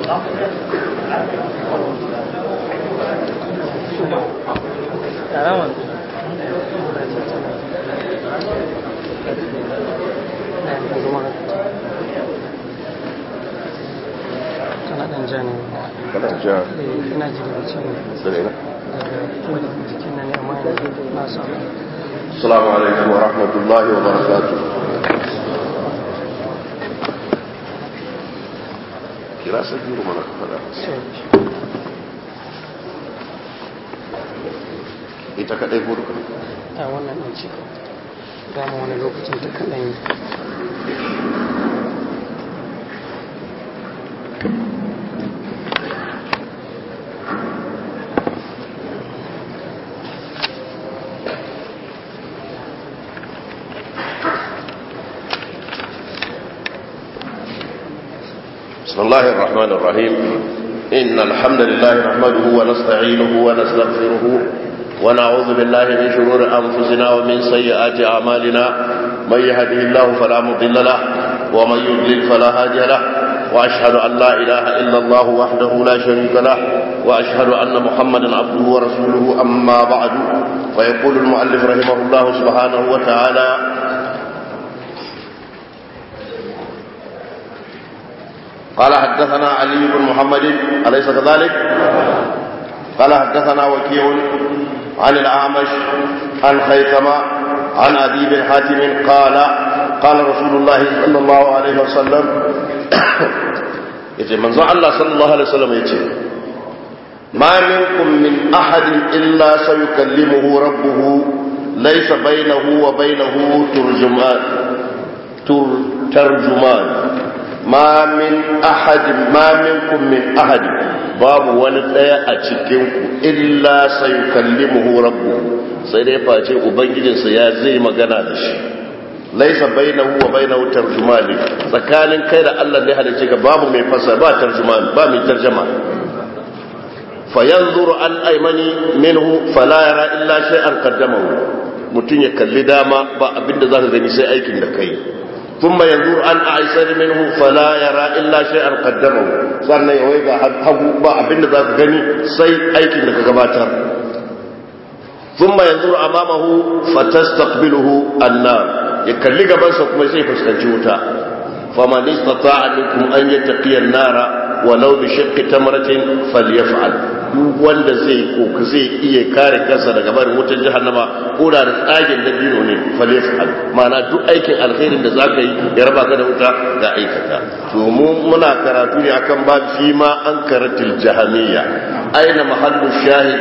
kana dan jani kana ja ina ji daga can daga ina daga kuma jikin nan amma yanzu na samu assalamu alaikum wa rahmatullahi wa barakatuh kira sabiru mana ka fada ita kadai ko duka a wannan ɗan ce dama wani lokacin ta kaɗan yi بسم الله الرحمن الرحيم إن الحمد لله نحمده ونستعينه ونستغفره ونعوذ بالله من شرور أنفسنا ومن سيئات أعمالنا من يهده الله فلا مضل له ومن يضلل فلا هادي له وأشهد أن لا إله إلا الله وحده لا شريك له وأشهد أن محمدا عبده ورسوله أما بعد ويقول المؤلف رحمه الله سبحانه وتعالى قال حدثنا علي بن محمد أليس كذلك قال حدثنا وكيع عن الأعمش عن خيثمة عن أبي بن حاتم قال قال رسول الله صلى الله عليه وسلم يجي من الله صلى الله عليه وسلم يجي ما منكم من أحد إلا سيكلمه ربه ليس بينه وبينه ترجمان تر ترجمان ma min ahadin ma minkum min ahadin babu wani daya a cikin ku illa sayukallimuhu rabbuhu sai dai face ubangijinsa ya zai magana da shi laisa bainahu wa bainahu tarjumani tsakanin kai da Allah ne halice ka babu mai fasa ba tarjumani ba mai tarjuma fayanzuru an aymani minhu fala yara illa shay'an qaddamahu mutun ya kalli dama ba abinda zaka gani sai aikin da kai ثم ينظر عن أعيسر منه فلا يرى إلا شيئا قدمه sannan ya wai ga hagu ba abin da za ka gani sai aikin da ka gabatar ثم ينظر أمامه فتستقبله النار يكلي gabansa kuma sai fuskanci wuta فمن استطاع منكم أن يتقي النار ولو بشق تمرة فليفعل duk wanda zai koka zai iya kare kansa daga barin wutar jahannama ko da tsagin da bino ne falefal ma'ana duk aikin alkhairin da zaka yi ya raba ka da wuta ga aikata to mu muna karatu ne akan ba fi ma an karatil jahamiyya aina mahallu shahid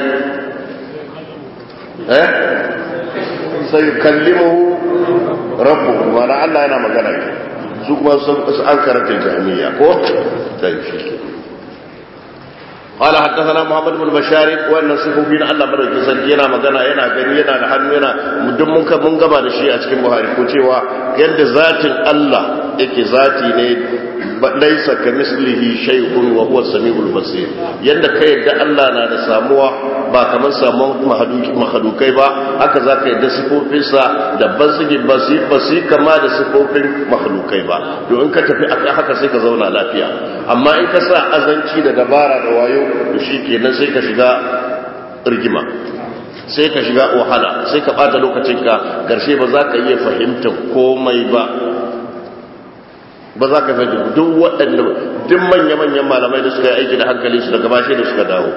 eh sai kallimuhu rabbuhu ma'ana Allah yana magana su kuma an karatil jahamiyya ko dai shi قال حدثنا محمد بن بشار وان صفوفين الله madaukin sarki yana magana yana gani yana da hannu yana duk mun ka mun gaba da shi a cikin Buhari ko cewa yadda zatin Allah yake zati ne laisa kamislihi shay'un wa huwa samiul basir yadda kai yadda Allah na da samuwa ba kamar samuwan mahadukai ba haka zaka yadda sifofinsa da basigi basi basi kama da sifofin mahadukai ba to in ka tafi akan haka sai ka zauna lafiya amma in ka sa azanci da dabara da wayo to shi kenan sai ka shiga rigima sai ka shiga wahala sai ka bata lokacinka garshe ba za ka iya fahimtar komai ba ba za ka fahimta duk waɗanda duk manya-manyan malamai da suka yi aiki da hankali su daga bashe da suka dawo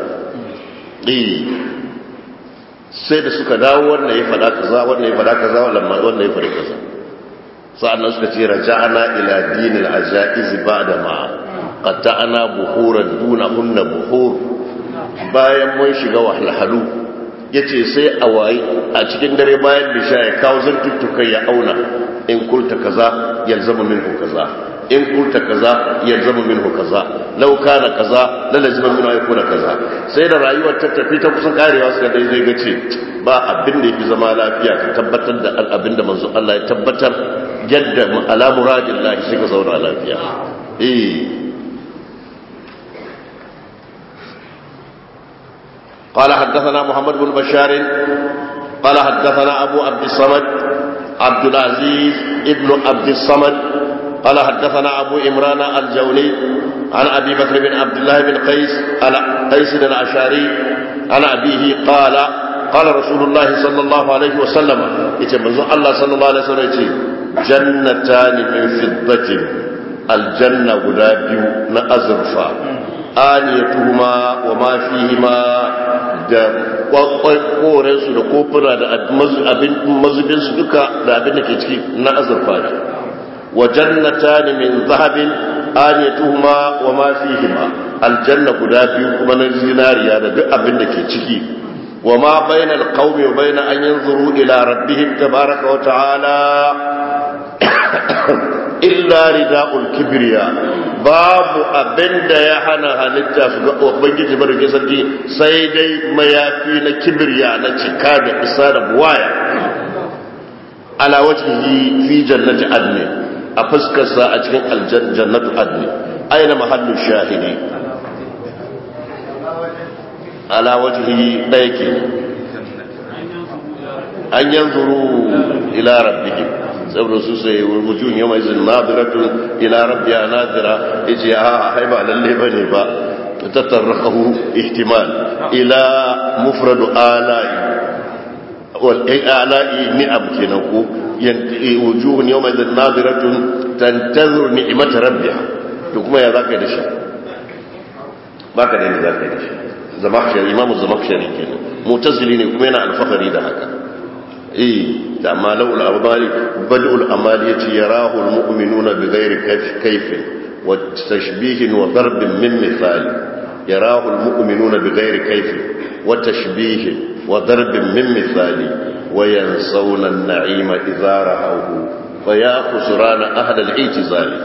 sai da suka dawo wannan ya faɗa kaza wannan ya faɗa kaza wannan ya faɗa kaza sa'annan suka ce raja'ana ila dinil ajaiz ba'da ma qatta'ana buhuran duna hunna buhur bayan mun shiga wahalhalu yace sai a wayi a cikin dare bayan lisha ya kawo zantuttuka ya auna in kulta kaza yalzamu minhu kaza in kulta kaza yalzamu minhu kaza law kana kaza la lazima minhu yakuna kaza sai da rayuwar ta tafi ta kusan karewa suka dai zai gace ba abin da yafi zama lafiya ka tabbatar da abin da manzo Allah ya tabbatar yadda ala muradillahi sai ka zauna lafiya eh قال حدثنا محمد بن بشار قال حدثنا أبو عبد الصمد عبد العزيز ابن عبد الصمد قال حدثنا أبو إمران الجولي عن أبي بكر بن عبد الله بن قيس قيس الأشعري عن أبيه قال قال رسول الله صلى الله عليه وسلم يتبزو الله صلى الله عليه وسلم يتي جنتان من فضة الجنة غلابيو نأزرفا آنيتهما وما فيهما da korensu da kofuna da mazubinsu duka da abin da ke ciki na azurfa ne wa jannatani min zahabin aniyatuhuma wa ma fihima aljanna guda biyu kuma na zinariya da duk abin da ke ciki wa ma bayna alqawmi wa bayna an yanzuru ila rabbihim tabaraka wa ta'ala illa rida'ul kibriya babu abin da ya hana halitta su ga ubangiji barke sarki sai dai mayafi na kibriya na cika da isa da buwaya ala wajhihi fi jannati adni a fuskarsa a cikin aljannatu adni aina mahallu shahidi ala wajhihi ɗaya ke an yanzuru ila rabbihim saboda su sai wujuhun yau mai zin nadiratun ila rabbiya nadira yace a haiba lalle bane ba tatarrakahu ihtimal ila mufradu alai wal alai ni'am kenan ko wujuhun yau mai zin nadiratun tantazur ni'mat rabbiha to kuma ya zaka yi da shi baka da yadda zaka yi da shi zamakshari imamu zamakshari kenan mutazili ne kuma yana alfahari da haka eh da amma laul amali badul amali yace yarahu almu'minuna bighairi kayfin wa tashbihin wa darbin min mithali yarahu almu'minuna bighairi kayfin wa tashbihin wa darbin min mithali wa yansawna an-na'ima idha ra'awhu fa ya khusrana ahla al-i'tizali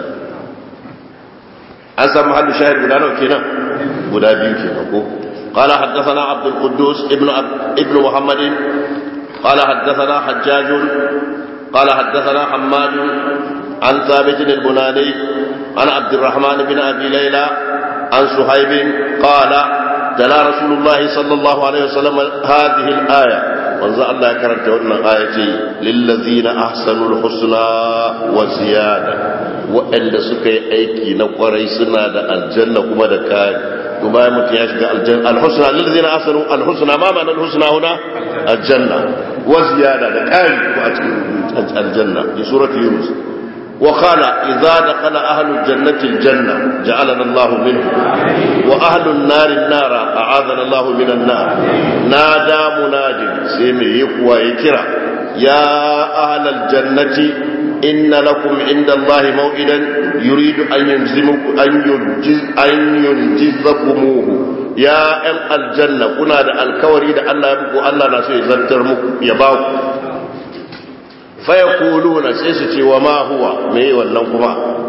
an san mahallu shahid guda nawa kenan guda biyu kenan ko قال حدثنا عبد القدوس ابن ابن محمد قال حدثنا حجاج قال حدثنا حماد عن ثابت البناني عن عبد الرحمن بن ابي ليلى عن صهيب قال تلا رسول الله صلى الله عليه وسلم هذه الايه وانزل الله كرمت wannan ayati lillazina ahsanul husna wa ziyada waɗanda suka yi aiki na kwarai suna da aljanna kuma da kari to bayan mutum ya shiga aljanna alhusna lillazina ahsanu alhusna ma ma'ana alhusna huna aljanna wa ziyada da kari a cikin aljanna fi surati yunus وقال إذا دخل أهل الجنة الجنة جعلنا الله منه وأهل النار النار أعاذنا الله من النار نادى مناد سيمي يقوى يكرا يا أهل الجنة إن لكم عند الله موئدا يريد أن ينزمكم أن ينجز أن ينجزكموه يا أم الجنة كنا دا الكوري دا الله يبقوا الله ناسو يزنتر يباكم fayakuluna sai su ce wa ma huwa me wannan kuma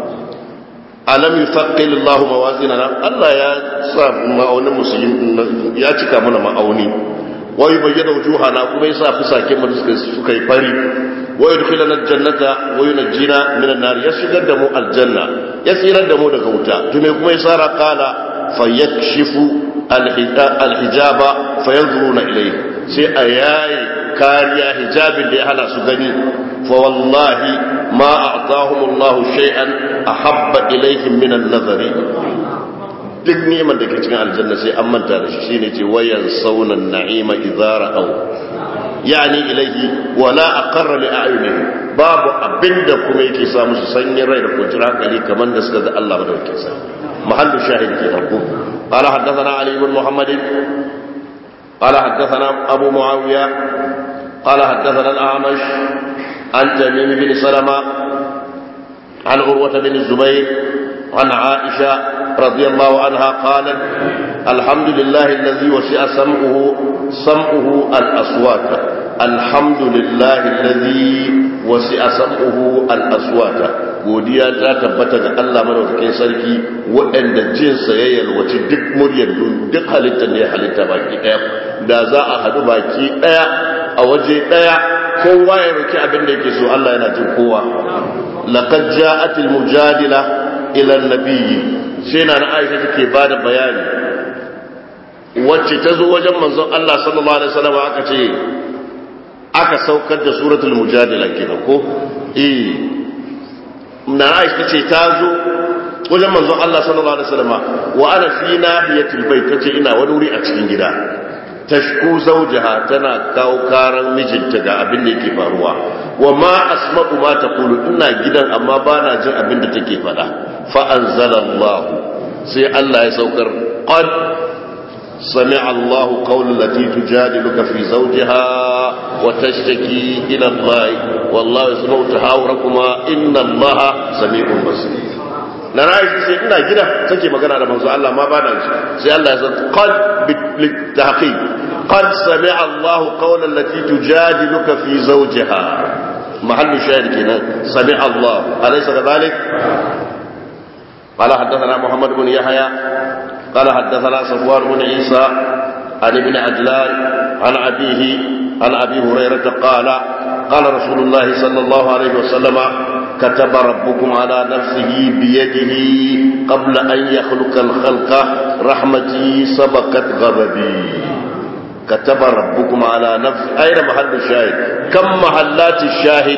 alam yufaqqil Allah mawazinana Allah ya sa ma'aunin musulmi ya cika mana ma'auni wa yubayyana wujuhana kuma yasa fusaken mu suka suka yi fari wa yudkhilana aljannata wa yunjina minan nar ya shigar da mu aljanna ya tsirar da mu daga wuta to me kuma yasa ra qala fayakshifu alhijaba fayanzuruna ilayhi sai a yayi kariya hijabin da ya hana su gani fa wallahi ma a'tahum Allah shay'an ahabba ilayhim min an-nazari duk neman da ke cikin aljanna sai an manta da shi shine ce wayan saunan na'ima idza ra'aw yani ilayhi wala aqarra li a'yunihi babu abinda kuma yake sa musu sanyin rai da kwanciyar hankali kamar da suka ga Allah madaukakin sa mahallu shahid ke ko قال حدثنا علي بن محمد قال حدثنا أبو معاوية قال حدثنا الأعمش عن تميم بن سلمة عن عروة بن الزبير عن عائشة رضي الله عنها قالت الحمد لله الذي وسع سمعه سمعه الأصوات الحمد لله الذي وسع سمعه الأصوات godiya ta tabbata ga Allah madaukakin sarki waɗanda jinsa ya yalwaci duk muryar duk halittar da ya halitta baki ɗaya da za a haɗu baki ɗaya a waje ɗaya kowa ya roki abin da yake so Allah yana jin kowa laqad ja'at al-mujadila ila an-nabiyyi sai na Aisha take bada bayani wacce ta zo wajen manzon Allah sallallahu alaihi wasallam aka ce aka saukar da suratul mujadila kenan ko eh na aisha ce ta zo wajen manzon Allah sallallahu alaihi wasallam wa ana fi nahiyatil bait tace ina wani wuri a cikin gida tashku zawjaha tana kawo karan mijinta ga abin da yake faruwa wa ma asma'u ma taqulu ina gidan amma bana jin abin da take faɗa fa anzalallahu sai Allah ya saukar qad سمع الله قول التي تجادلك في زوجها وتشتكي إلى الله والله يسمع تحاوركما إن الله سميع بصير na ra'ayi sai ina gida take magana da manzo Allah ma ba da shi sai Allah ya san qad bitahqiq qad sami'a Allah qawla allati tujadiluka fi zawjiha mahallu shahid kenan sami'a Allah alaysa kadhalik قال حدثنا محمد بن يحيى قال حدثنا صفوان بن عيسى عن ابن عجلان عن أبيه عن أبي هريرة قال قال رسول الله صلى الله عليه وسلم كتب ربكم على نفسه بيده قبل أن يخلق الخلق رحمتي سبقت غضبي كتب ربكم على نفس أين محل الشاهد كم محلات الشاهد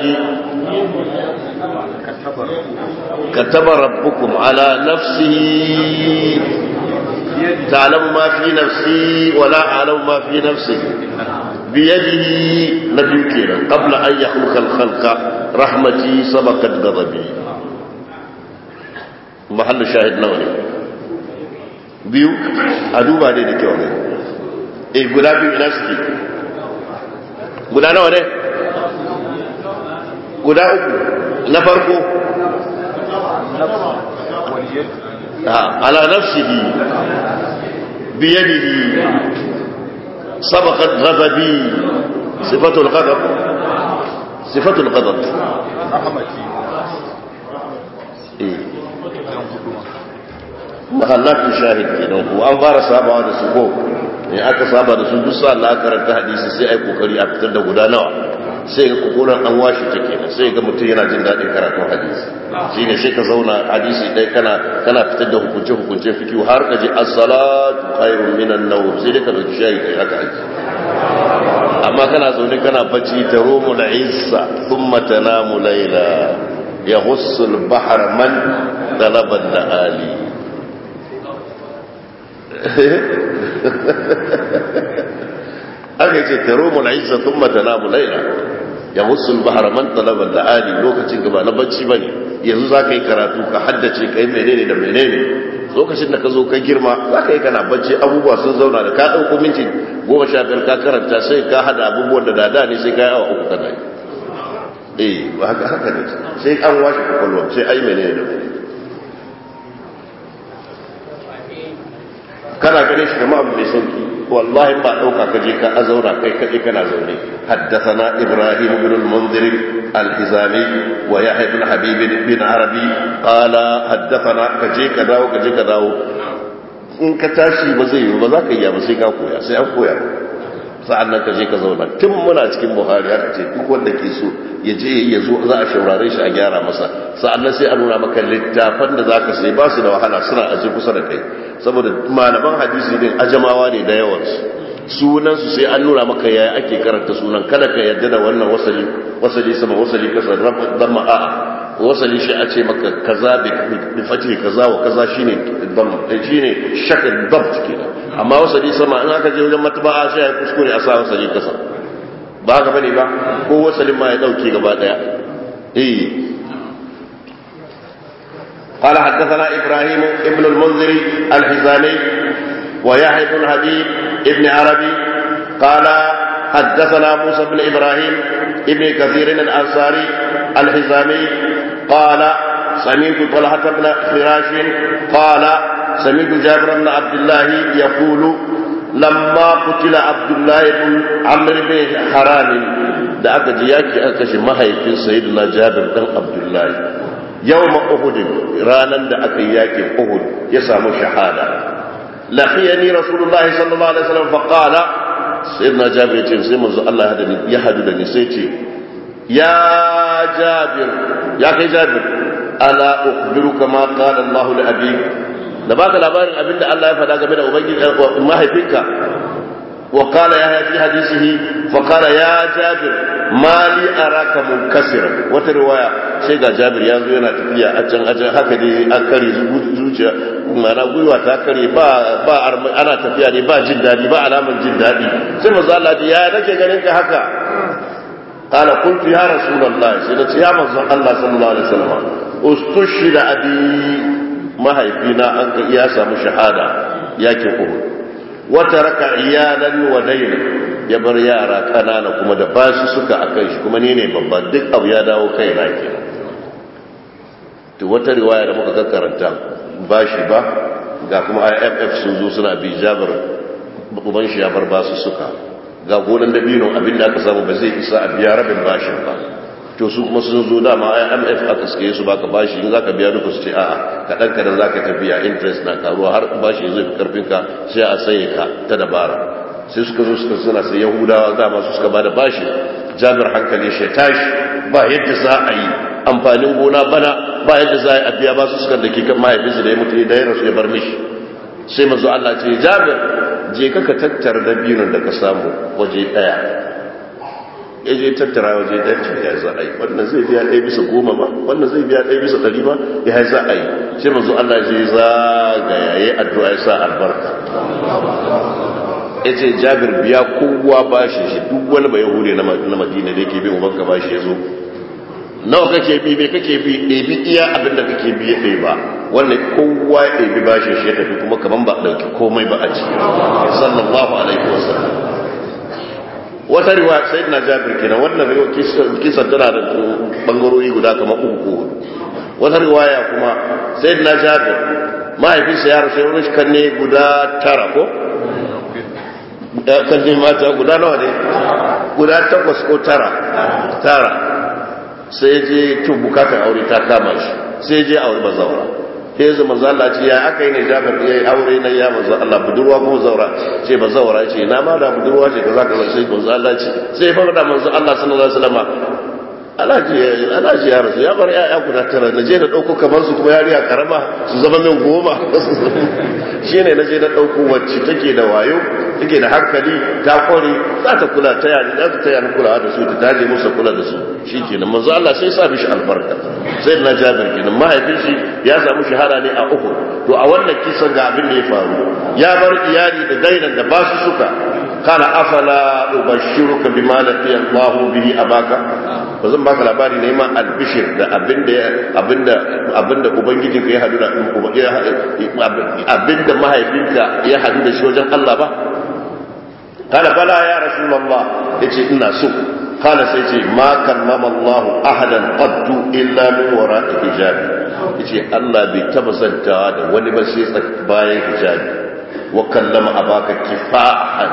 كتب ربكم على نفسه تعلم ما في نفسي ولا أعلم ما في نفسك بيده نبي كينا قبل أن يخلق الخلق رحمتي سبقت غضبي محل شاهد نوني biyu a duba dai da kyau ne eh guda biyu ina suke guda nawa ne guda uku na farko على نفسه بيده سبقت غضبي صفة الغضب صفة الغضب محلات الشاهد kenan ko an fara sabawa da su ko in aka saba da su duk sa Allah karanta hadisi sai ai kokari a fitar da guda nawa sai ga kokoran an washe ta kenan sai ga mutum yana jin daɗin karatun hadisi shi ne sai ka zauna hadisi ɗaya kana kana fitar da hukunce hukunce fikiyu har ka ji as-salatu khairun minan nawm sai dai ka dauki shayi kai haka aji amma kana zaune kana bacci ta romu da isa thumma tanamu layla yahussu al-bahr man talaba ali aka ce taromu na isa sun matana laila ya musul bahar man talabar da ali lokacin gaba na bacci ba ne yanzu za ka yi karatu ka haddace ka yi menene da menene lokacin da ka zo ka girma za ka yi kana bacci abubuwa sun zauna da ka ɗauko minti goma sha biyar ka karanta sai ka hada abubuwan da dada ne sai ka yi awa uku kana yi eh ba haka haka ne sai an washe kwakwalwa sai ai menene da menene kana ganin shi kama abu mai sauki wallahi ba dauka ka je ka azaura kai kaɗai kana zaune haddathana ibrahim ibn al-munzir al-hizami wa yahya ibn habib bin arabi qala haddathana ka je ka dawo ka je ka dawo in ka tashi ba zai yi ba za ka yi ba sai ka koya sai an koya sa'an nan ka je ka zauna tun muna cikin buhari aka ce duk wanda ke so ya je ya zo za a shaurare shi a gyara masa sa'an nan sai a nuna maka littafan da za ka sai ba su da wahala suna aje kusa da kai saboda malaman hadisi din ajamawa ne da yawansu sunansu sai an nuna maka yaya ake karanta sunan kada ka yarda da wannan wasali wasali sama wasali kasa dan a'a wasali shi a ce maka kaza bi fati kaza wa kaza shine dam shine shakal dabt kenan amma wasali sama in aka je wajen matba'a sai ya kuskure a sa wasali kasa ba haka bane ba ko wasalin ma ya dauke gaba daya eh قال حدثنا إبراهيم ابن المنذر الحزامي ويحيى بن حبيب ابن عربي قال حدثنا موسى بن إبراهيم ابن كثير الأنصاري الحزامي قال سمعت طلحة بن فراش قال سمعت جابر بن عبد الله يقول لما قتل عبد الله بن عمرو بن حرام da aka ji yaki aka kashe mahaifin sayyidina jabir dan abdullahi yawma uhud ranan da aka yi yakin uhud ya samu shahada laqiyani rasulullahi sallallahu alaihi wasallam fa qala sayyidina jabir yace sai manzo Allah ya hadu da ni sai ce ya jabir ya kai jabir ala ukhbiruka ma qala Allah li abi da baka labarin abinda Allah ya faɗa game da ubangiji mahaifinka وقال يحيى في حديثه فقال يا جابر ما لي أراك منكسرا وترواية شيء جابر يا زو yana tafiya a can a can haka dai an kare zuciya mana gwiwa ta kare ba ba ana tafiya ne ba jin dadi ba alaman jin dadi sai manzo Allah ya nake ganin ka haka قال قلت يا رسول الله سيدنا يا منزل الله صلى الله عليه وسلم استشهد ابي ما هيفينا انك يا سامو شهاده ياكي uhud wata raka iyalan wa daina ya bar yara kanana kuma da bashi suka akan shi kuma ni ne babban duk abu ya dawo kai na ke to wata riwaya da muka karanta bashi ba ga kuma IMF sun zo suna bi jabar uban shi ya bar basu suka ga gonan dabino abinda aka samu ba zai isa a biya rabin bashin ba to su kuma sun zo dama IMF aka suke su baka bashi in zaka biya duka su ce a'a kadan kadan zaka tafiya interest na karuwa har bashi zai fi karfin ka sai a saye ka ta dabara sai suka zo suka suna sai Yahudawa dama su suka bada bashi Jabir hankali shi tashi ba yadda za a yi amfanin gona bana ba yadda za a yi a biya ba su suka da ke kan mahaifinsa da ya mutu da ya rasu ya bar mishi sai manzo Allah ce Jabir je ka ka tattara dabinon da ka samu waje daya ya je tattara waje ɗaya ce ya za a yi wannan zai biya ɗaya bisa goma ba wannan zai biya ɗaya bisa ɗari ba ya za a yi sai mazu Allah zai zagaya ya addu'a ya sa albarka ya ce jabir biya kowa ba shi shi duk wani bai hure na madina da yake bi ubanka ba shi ya zo nawa kake bi bai kake bi ɗebi iya abin da kake bi ya ɗai ba wannan kowa ya ɗebi ba shi shi ya tafi kuma kaman ba ɗauki komai ba a ciki sallallahu alaihi wasallam wata riwaya sai na jabir kenan wannan kisa tana da bangarori guda kamar uku ko wata riwaya kuma sai na jabir mahaifinsa ya rasu yawon kan ne guda tara ko kan ne mata guda nawa ne guda takwas ko tara tara sai je tun bukatar aure ta kama shi sai je aure bazawara sai zama zalla ce ya aka yi ne jabir ya yi aure na ya manzo Allah budurwa ko zaura ce ba zaura ce na ma da budurwa ce kaza kaza sai manzo Allah ce sai fa da manzo Allah sallallahu alaihi wasallam alaji alaji ya rasu ya bar yaya guda tara na je na dauko kamar su kuma yariya karama su zama min goma shine na je na dauko wacce take da wayo take da hankali ta kware za ta kula ta yani za ta tayar kula da su ta daje musu kula da su shikenan manzo Allah sai sa mishi albarka sai na Jabir kenan mahaifin shi ya samu shahara ne a Uhud to a wannan kisan ga abin da ya faru ya bar iyali da dainan da ba su suka kana afala ubashiruka bima laqiya Allah bihi abaka ba zan baka labari ne ma albishir da abinda abinda abinda ubangijinka ya hadu da abinda mahaifinka ya hadu da shi wajen Allah ba kana bala ya rasulullah yace ina so kana sai ce ma kallama Allah ahadan qattu illa min wara'i hijabi yace Allah bai taba zantawa da wani ba sai bayan hijabi wa kallama abaka kifahan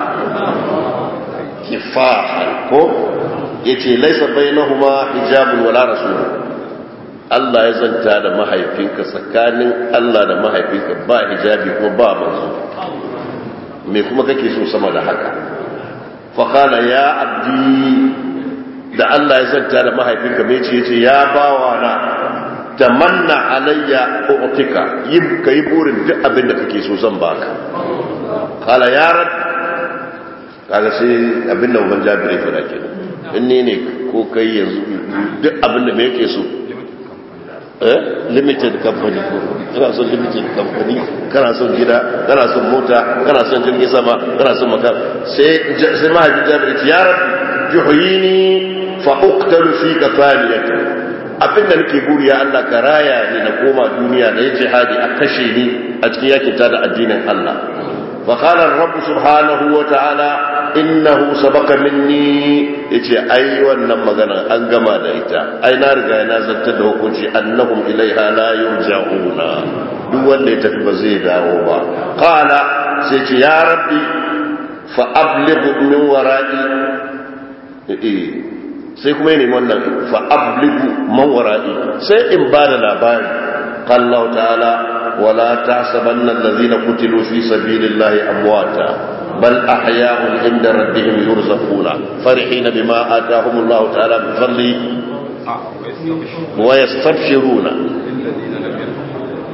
kifahan ko yace laisa bainahuma hijabun wala rasul Allah ya zanta da mahaifinka tsakanin Allah da mahaifinka ba hijabi ko ba manzo me kuma kake so sama da haka fa kana ya abdi da Allah ya zanta da mahaifinka me ce yace ya bawa na tamanna alayya u'tika yin kai burin duk abin da kake so zan baka kala ya rab kaga sai abin da uban jabiri fara kenan in ne ne ko kai yanzu duk abin da me yake so eh limited company ko kana son limited company kana son gida kana son mota kana son jirgin sama kana son maka sai sai mahaifin jabiri ya rabbi juhini fa uqtalu fi kafaniyati abin da nake buri ya Allah ka raya ni na koma duniya da ya jihadi a kashe ni a cikin yakin da addinin Allah fa qala rabb subhanahu wa ta'ala innahu sabaka minni yace ai wannan magana an gama da ita ai na riga na zanta da hukunci annahum ilaiha la yurja'una duk wanda ya tafi ba zai dawo ba qala sai ce ya rabbi fa abligh min wara'i eh sai kuma yi wannan fa abligu man wara'i sai in ba da labari qallahu ta'ala wala tahsabanna alladhina qutilu fi sabilillahi amwata bal ahya'un 'inda rabbihim yurzaquna farihina bima atahum Allah ta'ala min fadli wa yastabshiruna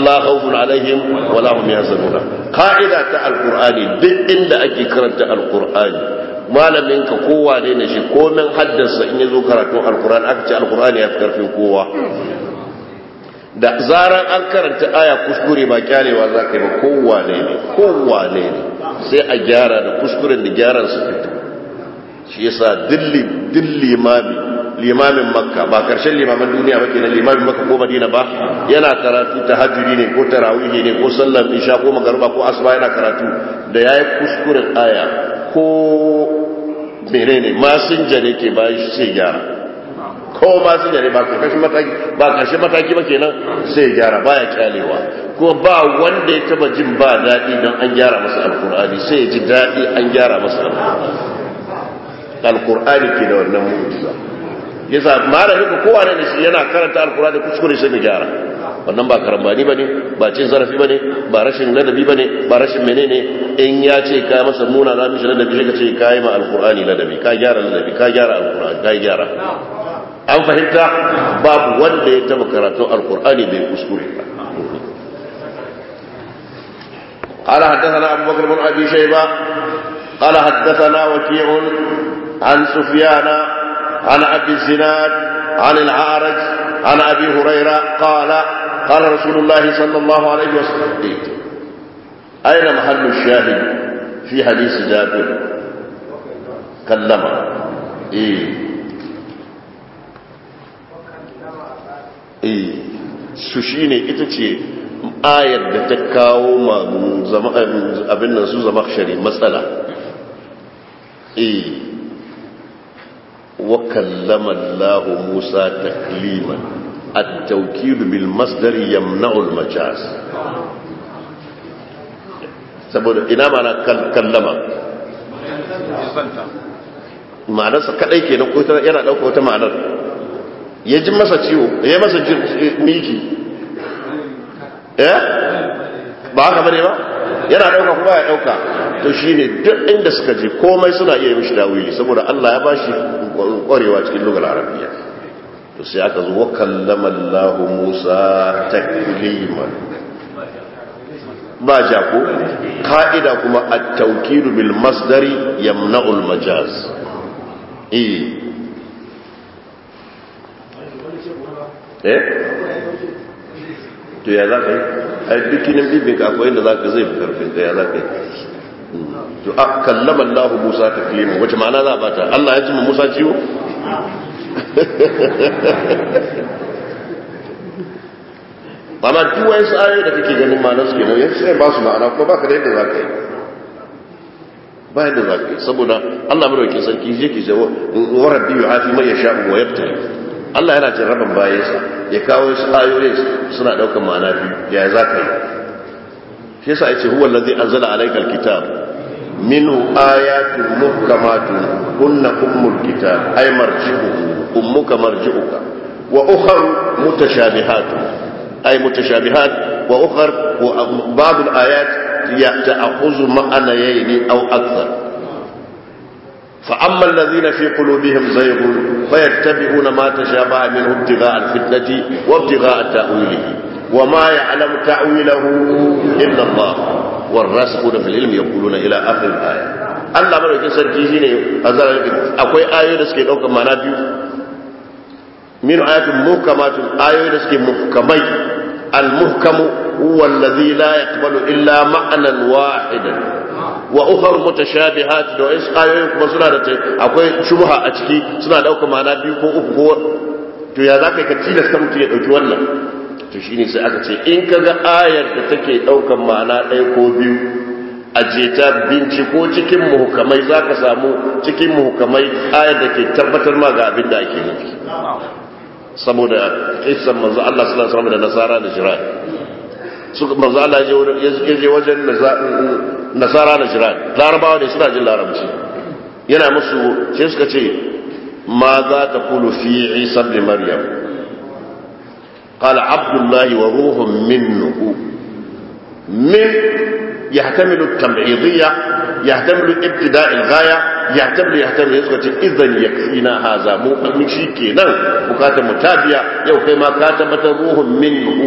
Allah khawfun alaihim wala hum yahzanuna qa'ida ta alqur'ani duk inda ake karanta alqur'ani malamin ka kowa ne ne shi komen haddasa in yazo karatun alqur'ani aka ce alqur'ani ya fi karfin kowa da zaran an karanta aya kuskure ba kyalewa za ka yi ba kowa ne ne kowa ne ne sai a gyara da kuskuren da gyaran su fito shi yasa dilli dilli limami limamin makka ba karshen limaman duniya ba kenan limamin makka ko madina ba yana karatu tahajjudi ne ko tarawihi ne ko sallar isha ko magruba ko asuba yana karatu da yayi kuskuren aya ko menene masinja ne ke bayan shi sai gyara ko masinja ne ba karshen mataki ba karshen mataki ba kenan sai gyara baya kyalewa ko ba wanda ya taba jin ba daɗi don an gyara masa alkur'ani sai ya ji daɗi an gyara masa alkur'ani alkur'ani ke da wannan mu'jiza yasa malamin ko kowa ne shi yana karanta alkur'ani kuskure sai mu gyara wannan ba karambani bane ba cin zarafi bane ba rashin ladabi bane ba rashin menene in ya ce ka masa muna na mishi ladabi sai ka ce ka yi ma alkur'ani ladabi ka gyara ladabi ka gyara alkur'ani ka gyara an fahimta babu wanda ya taba karatun alkur'ani bai kuskure ba قال حدثنا أبو بكر بن أبي شيبة قال حدثنا وكيع عن سفيان عن أبي الزناد عن العارج عن أبي هريرة قال قال رسول الله صلى الله عليه وسلم أين محل الشاهد في حديث جابر كلم إيه إيه سوشيني إتتي ayar da ta kawo abin nan su zama shari matsala eh wa kallama Allah Musa takliman at-tawkid bil masdar yamna'u al-majaz saboda ina mana kallama ma'anarsa kadai kenan ko yana dauka wata ma'anar ya ji masa ciwo ya masa miki eh ba haka bane ba yana dauka kuma ya dauka to shine duk inda suka je komai suna iya mishi dawili saboda Allah ya bashi kwarewa cikin lugar arabiya to sai aka zo wa kallama Allah Musa takliman ba ja ko ka'ida kuma at-tawkid bil masdari yamna'u al-majaz eh eh to ya za ka yi a dukkanin bibinka akwai inda za ka zai fi karfin ka ya za ka yi to a kallaman lahu musa ta kilimin wace ma'ana za a bata allah ya cimma musa ciwo amma duk wani su ayoyi da kake ganin ma'anar su kenan yanzu sai ba su ma'ana kuma baka da yadda za ka yi ba yadda za ka yi saboda allah mai sarki yake jawo wa rabbi yu'afi mai yasha'u wa yabtali Allah yana cin rabin bayansa ya kawo su ayoyi suna ɗaukar ma'ana biyu ya za ka yi shi yasa ya ce huwa lazi an zala alaikar kitab minhu ayatun muhkamatun kunna ummul kitab ay marji'uhu ummuka marji'uka wa ukhra mutashabihatun ay mutashabihat wa ukhra ba'd al-ayat ta'khudhu ma'anayn aw akthar فأما الذين في قلوبهم زيغ فيتبعون ما تشابه منه ابتغاء الفتنة وابتغاء تأويله وما يعلم تأويله إلا الله والراسخون في العلم يقولون إلى آخر الآية Allah madaukin sarki shine akwai ayoyi da suke daukar mana biyu min ayatin muhkamatun ayoyi da suke muhkamai al muhkamu huwa alladhi la yaqbalu illa ma'nan wahidan wa ukhar mutashabihat da wasu ayoyin kuma suna da akwai shubha a ciki suna dauka ma'ana biyu ko uku ko to ya zaka ka tilasta mutum ya dauki wannan to shine sai aka ce in kaga ayar da take daukan ma'ana ɗaya ko biyu a jeta binciko cikin muhukamai zaka samu cikin muhukamai ayar da ke tabbatar ma ga abin da ake nufi saboda kisan manzo Allah sallallahu alaihi wasallam da nasara da jiran suka manzo Allah ya je wajen nasara da jiran larabawa ne suna jin larabci yana musu sai suka ce ma za ta kulu fi isa ibn maryam qala abdullahi wa ruhun minhu min yahtamilu at-tab'idiyya yahtamilu ibtida' al-ghaya yahtamilu yahtamilu suka ce idan yakfina haza mu shi kenan bukatar mutabiya yau kai ma ka tabbatar ruhun minhu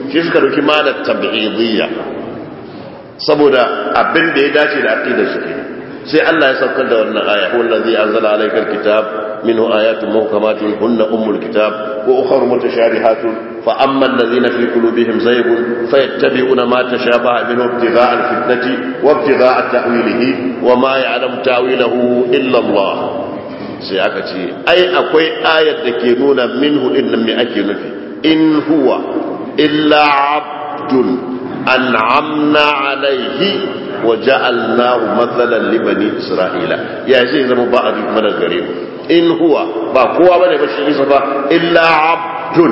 shi suka dauki malar tab'idiyya saboda abin da ya dace da aqidar su kenan sai Allah ya saukar da wannan aya huwa allazi anzala alayka alkitab minhu ayatun muhkamatun hunna ummul kitab wa ukhra mutashabihatun fa amma allazina fi qulubihim zaygun fayattabi'una ma tashabaha minhu ibtigha'a alfitnati wa ibtigha'a ta'wilihi wa ma ya'lamu ta'wilahu illa Allah sai aka ce ai akwai ayar da ke nuna minhu din nan me ake nufi in huwa illa abdun an'amna alaihi wa ja'alnahu mathalan li bani isra'ila ya zai zama ba a duk mana gare mu in huwa ba kowa bane ba shi isa ba illa abdun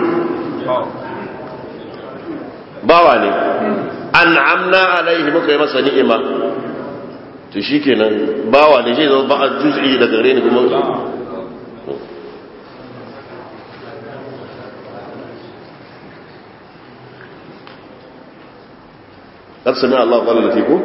bawa ne an'amna alaihi muka yi masa ni'ima to shikenan bawa ne zai zama ba a juz'i da gare ni kuma قد سمع الله قال فيكم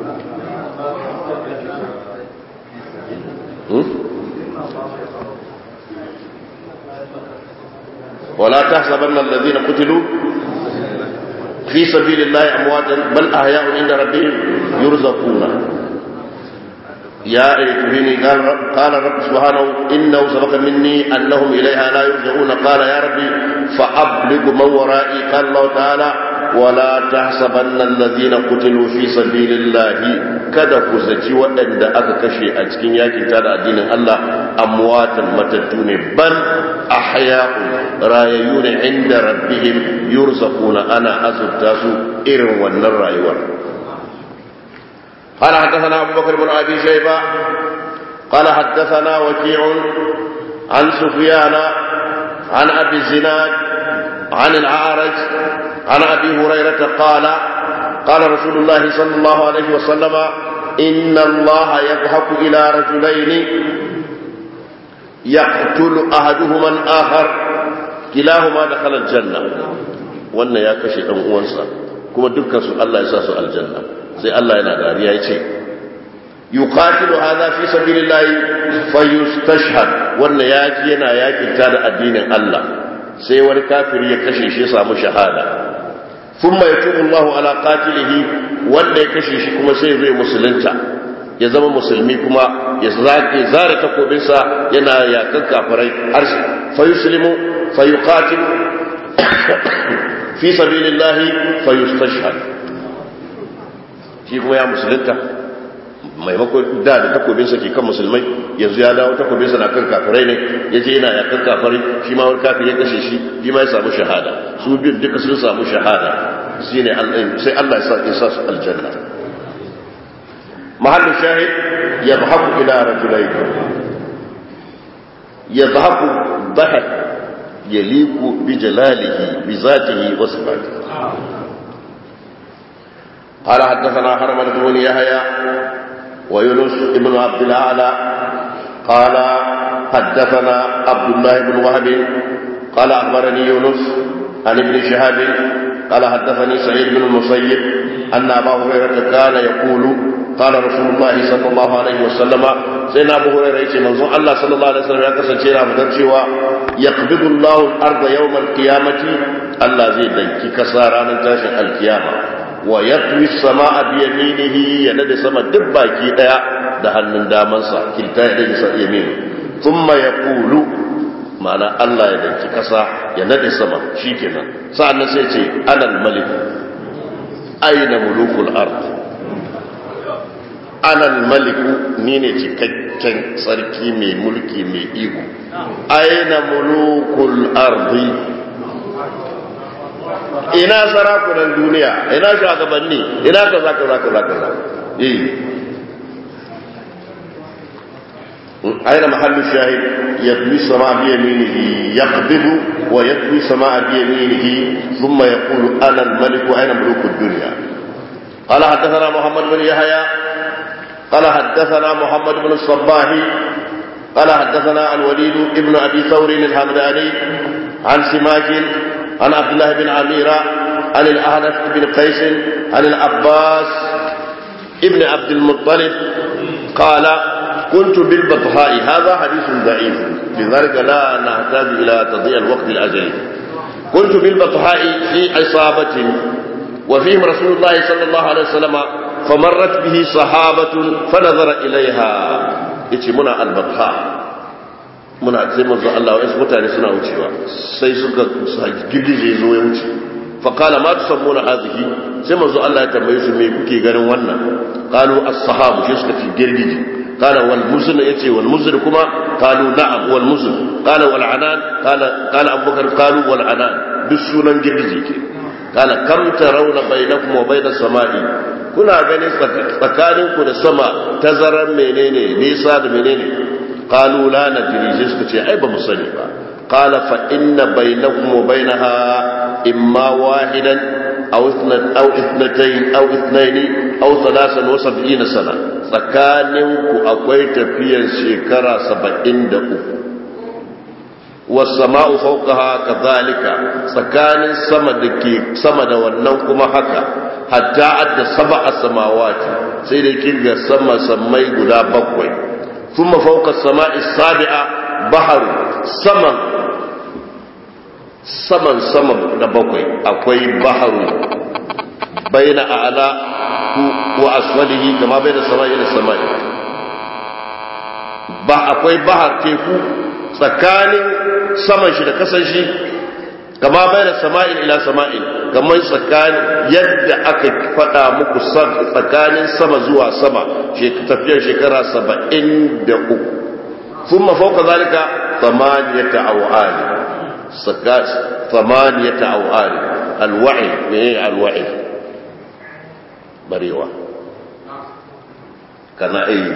ولا تحسبن الذين قتلوا في سبيل الله امواتا بل احياء عند ربهم يرزقون يا ايتهني قال قال رب سبحانه انه سبق مني انهم اليها لا يرجعون قال يا ربي فابلغ من ورائي قال الله تعالى ولا تحسبن الذين قتلوا في سبيل الله kada ku zaci waɗanda aka kashe a cikin yakin tada addinin Allah amwatan matattu ne ban ahya'un rayayyu ne inda rabbihim yurzaquna ana azurta su irin wannan rayuwar قال حدثنا أبو بكر بن أبي شيبة قال حدثنا وكيع عن سفيان عن أبي الزناد عن العارج عن ابي هريره قال قال رسول الله صلى الله عليه وسلم ان الله يضحك الى رجلين يقتل احدهما الاخر كلاهما دخل الجنه wannan ya kashe dan uwansa kuma dukkan su Allah ya sa su aljanna sai Allah yana dariya yace yuqatilu hadha fi sabilillah fayustashhad wannan yaki yana yakin da addinin Allah sai wani kafiri ya kashe shi ya samu shahada thumma yatubu Allah ala qatilihi wanda ya kashe shi kuma sai zai musulunta ya zama musulmi kuma ya zake zare takobinsa yana yakan kafirai har fa yuslimu fa yuqatilu fi sabilillah fa yustashhad shi kuma ya musulunta maimakon da da takobinsa ke kan musulmai yanzu ya dawo takobinsa na kan kafirai ne ya je yana yakan kafirai shi ma wani kafin ya kashe shi shi ma ya samu shahada su biyun duka sun samu shahada shi ne sai Allah ya sa su aljanna mahallin shahid ya zahaku ila rajulai ya zahaku bahar ya liku bi jalalihi bi zatihi wa sifatihi قال حدثنا حرمة بن يحيى ويونس بن عبد الاعلى قال حدثنا عبد الله بن وهب قال اخبرني يونس عن ابن شهاب قال حدثني سعيد بن المسيب ان ابا هريره كان يقول قال رسول الله صلى الله عليه وسلم سيدنا ابو هريره يقول منظور الله صلى الله عليه وسلم يقول سيدنا ابو cewa يقبض الله الارض يوم القيامه الله زي دنكي كساران tashin القيامه wa yatwi sama'a bi yaminihi ya nade sama duk baki daya da hannun damansa kilta ya dade sa yamin thumma yaqulu ma'ana Allah ya danki kasa ya nade sama shikenan sa'annan sai ce anal malik aina mulukul ard anal malik ni ne cikakken sarki mai mulki mai iko aina mulukul ardi ina sarakunan duniya ina shugabanni ina kaza kaza kaza kaza eh aina mahallu shahid yatwi sama bi yaminihi yaqbidu wa yatwi sama bi yaminihi thumma yaqulu ana al-malik aina muluk ad-dunya قال حدثنا محمد بن يحيى قال حدثنا محمد بن الصباح قال حدثنا الوليد ابن ابي ثور الحمداني عن سماك عن عبد الله بن عميرة عن الأهنف بن قيس عن العباس ابن عبد المطلب قال كنت بالبطحاء هذا حديث ضعيف لذلك لا نحتاج إلى تضييع الوقت الأجل كنت بالبطحاء في عصابة وفيهم رسول الله صلى الله عليه وسلم فمرت به صحابة فنظر إليها يتي منا البطحاء muna sai manzo Allah wa mutane suna wucewa sai suka girgije zo ya wuce fa qala ma tusammuna hadhihi sai manzo Allah ya tambaye su me kuke ganin wannan qalu as-sahabu shi suka ci girgije qala wal muzn yace wal muzn kuma qalu na'am wal muzn qala wal anan qala qala abubakar qalu wal anan duk sunan girgije ke qala kam tarawna bainakum wa bainas sama'i kuna ganin tsakaninku da sama tazarar menene nisa da menene قالوا لا ندري suka ce ai ba mu sani ba قال فإن بينكم وبينها إما واحدا أو أو اثنتين أو اثنين أو ثلاثا وسبعين سنة تسكانكم أكوي تفيا شكرا سبعين دقو والسماء فوقها كذلك سكان السما دكي سما da wannan kuma haka hatta adda sab'a samawati sai da kirga sama sammai guda bakwai ثم فوق السماء السابعة بحر سمن سمن سمن نبقي أكوي بحر بين أعلى وأسفله كما بين السماء إلى السماء أكوي بحر تيكو tsakanin saman shi da kasan shi kama bai da sama'in ila sama'in kamar tsakanin yadda aka faɗa muku tsakanin sama zuwa sama tafiyar shekara saba'in da uku sun mafauka zalika samaniyata awali samaniyata awali alwa'i meye alwa'i barewa kana ayi